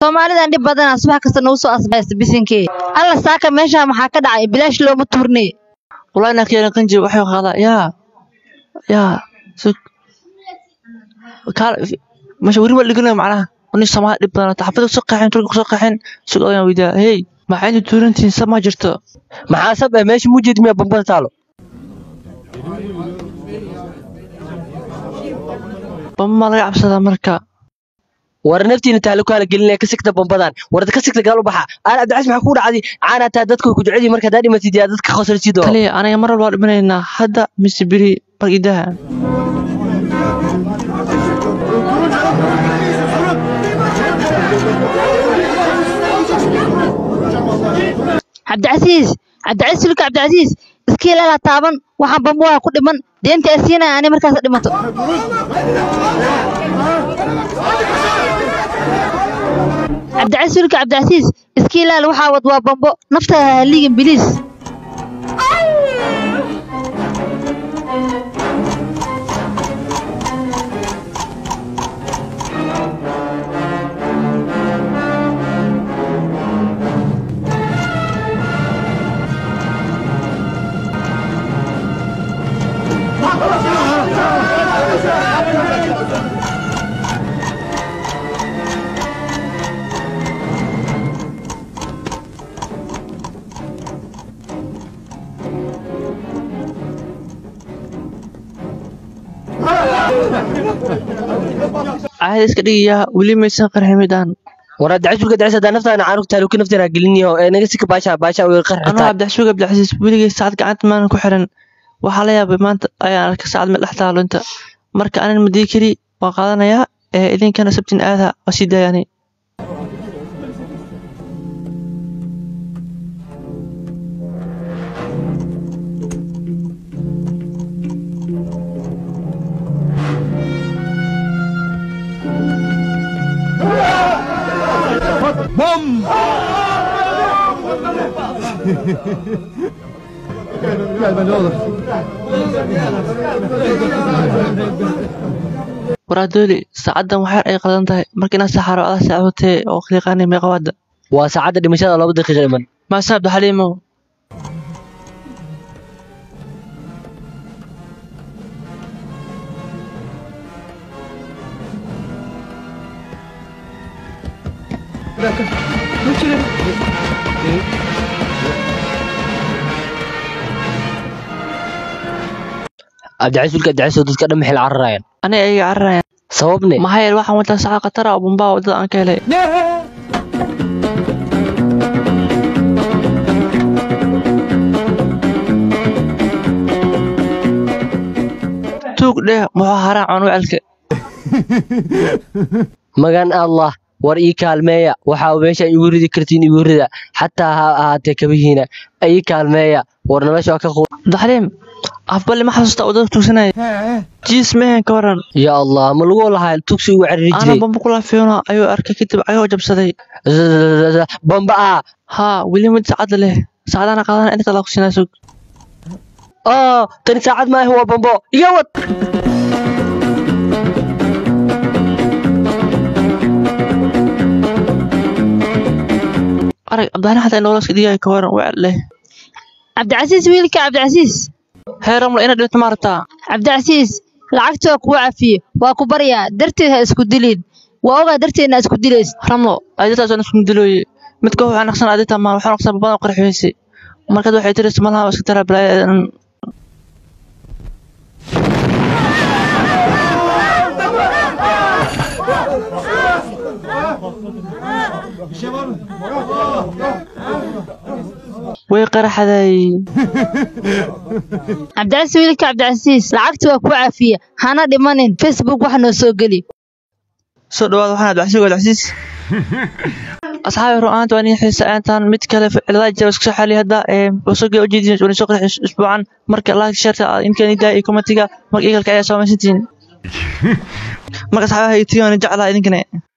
soomaalidan dhib badana subax kasta nagu soo asbaysta bisinkee alla saaka meesha maxaa ka dhacay bilaash looma tuurne wallahi inaa ka yeelan qanji waxay qaadaa yaa yaa sug kaal meesha weri waa dhiganaya macnaha nin soomaali dhib badan xafada kusoo qaxeen turka kusoo qaxeen sug odayan weydaa hey maxaa inta tuurantihiin sab ma jirto maxaa sab eh meesha mujeed miya bambada taalo bamba maa laga cabsadaa marka war naftiina taalo ku hala gelinaya ka sigta bambadan war ka sigta gaal u baxa aan abdicas maxaa kugu dhacday caana taa dadka way ku jecel yihiin marka haddaa dhimatid yaa dadka khosarsido taliya aniga mar walba waa dhimanaynaa hadda mise beri margidaha cabdicasiis cabdicasiis sulka cabdicasiis iska ilaala taaban waxaan bambo waa ku dhiman deenta ay siinaya ani markaas dhimato cabdicasiis sulka cabdicasiis iska ilaala waxaa wad waa bambo naftaada ha liigin biliis caadi iska dhigayaa weli maysan qarximidaan war abdicas sulka abdicas haddaa naftaana caanug taalo ka nafteena geliniyo ee naga sika baasha baasha way anuu qarxitaa cabdixasuug cabdicasiis weligay saacad gacanta maanan ku xiran waxaa la yaabay maanta ayaan arkay saacad meel dhex taalo inta marka anan madii keli waan qaadanayaa ee idinkana sabtin aada waa sii daayani waraadooli saacaddan waxyar ay qadan tahay marka inaa saxaaro adaa saacotee oo qiiqaanay meeqawaada waa saacadda dhimashada laba daqiiqa dhiman maasan abdixaliimow abdicas sulka abdicas oo dadka dhan maxay la cararayaan aniga ayaga cararayaan sababne maxaa yeele waxaan wataa saacad khatara oo bumbaa waddada aan ka helay tuug dheh muxuu haraa canuucelka magan allah war ii kaalmeeya waxaa meesha igu ridi kartiin igu rida xataa ha ahaatee kabihiina ii kaalmeeya war nolosha waa ka qu abdixaliim afballe ma xasuustaa waddada tuugsanaya jiis mehen ka waran ya allah ma lagu lahaa tugsi ugu cariri ana jiray bamba kula fiona ayuu arkay kadib ayuu jabsaday bamba ah haa weli mid saacadda leh saacadana qaadana inta kala kusinaa sug oo tani saacad maaha waa bambo iga wad arag abdixaliim xataa inoola iska dhigaya ka waran wecel leh cabdicasiis wiilka cabdicasiis hee ramla inaad dhibto ma rabtaa cabdicasiis lacagta waa kugu cafiye waa ku baryaa darteed ha isku dilin waa ogaa darteedna isku dilays ramlo aditaasaan isku dilooye mid koox waxaa naqsan adita ma waxaa naqsan badan qarxiyeyse markaad waxay tiraysa malaha iska taraa balaayadan way qaraxday cabdicasiis wiilka cabdicasiis lacagta waa kugu cafiye hana dhimanin facebook wax noo soo geli soo dhawaad waxaan abdicasiis abdicasiis asxaabi ru'aanta waa nin xiisa aantaan mid kale cilada jira isku soo xaliya hadda ee wasooga ujeedin wani soo qarax isbuucan marka like sharta inkan idaa iyo commentiga marka igalka ayaa soo maysantiin marka asxaabaha iyo tiyooni jeclaa idinkana